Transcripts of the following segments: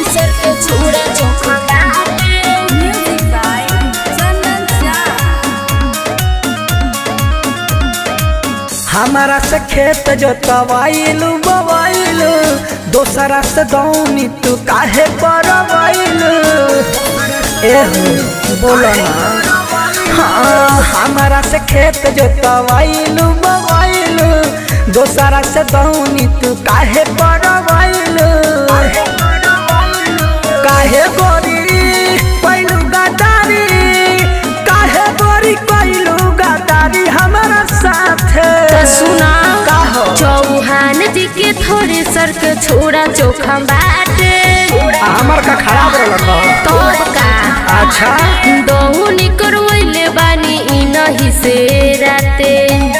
सर के छोड़ा चोखा बाटे Music by Chandan Jha. हमारा से खेत जोतवाइलू बवाइलू दोसरा से दौनी तू काहे परवाइलू एह बोलो ना हाँ हमारा से खेत जोतवाइलू बवाइलू दोसरा से दौनी तू काहे परवाइलू काहे गोरी पैलू गदारी काहे गोरी पैलू गदारी हमारा साथे तो सुना का हो? चौहान जी के थोड़े सर के छोड़ा चोखा बाटे हमर का खराब रहल तब का अच्छा दहुनी करवैले बानी इ नहीं से राते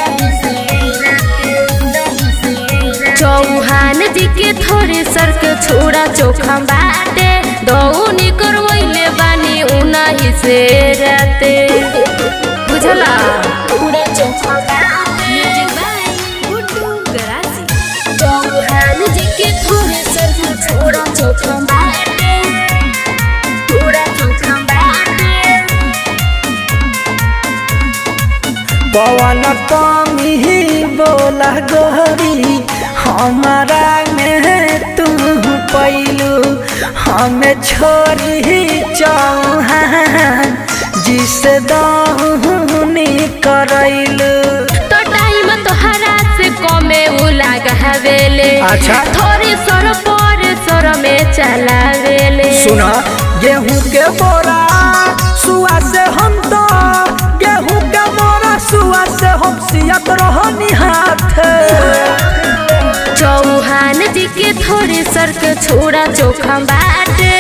चौहान जी के थोड़े सर के छोड़ा चोखा बाटे दहुनी करवैले बानी उ नहीं से राते बुझला पूरा चोखा Music by Guddu Garasi. Chauhan जी के थोड़े सर के छोड़ा चोखा बाटे पूरा चोखा बाटे पवन कमी बोला गोरी हमारा में तू पैलू हमें छोरी चौहान जिसे दौनी करैलू तो टाइम तोहरा से कमे उ लागा हवेले अच्छा। थोड़ी सर पर सर में चलावेले सुना गेहूं के बोरा सुआ से हम तो गेहूं के बोरा सुआ से हम सियत रहनी हाथ चौहान जी के थोड़े सर के छोड़ा चोखा बाटे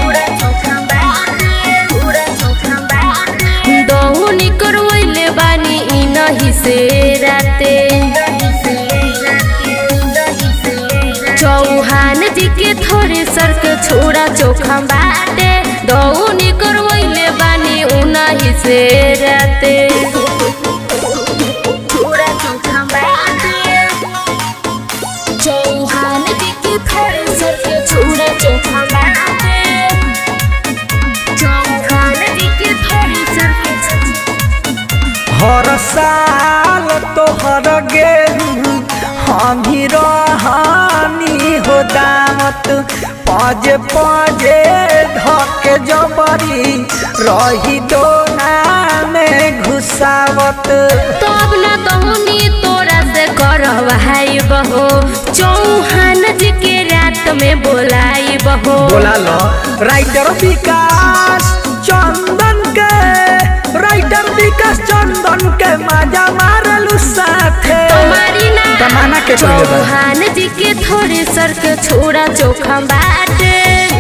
दहुनी करवैले बानी इ नहीं से राते चौहान जी के थोड़े सर के छोड़ा चोखा बाटे दहुनी करवैले बानी उ नहीं से राते छोड़ा चोखा बाटे चौहान जी के थोड़े सर के छोड़ा चोखा बाटे चौहान जी के थोड़े सर के हर साल तोहर गेहूं हम ही रहनी हो दामत पजे पजे धके जबरी रही दोना में घुसावत तो अब ना दहुनी तोरा से करवाई बहो चौहान जी के रात में बोलाई बहो बोला लो राइटर विकास चंदन के राइटर विकास चंदन के मजा मारलू साथे तुम्हारी ना तमाना के कइले बा। चौहान जी के थोड़े सर के छोड़ा चोखा बाटे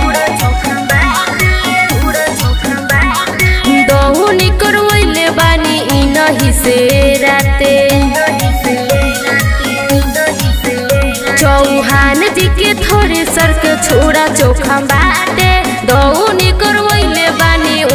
दहुनी करवैले बानी इ नहीं से राते चौहान जी के थोड़े सर के छोड़ा चोखा बा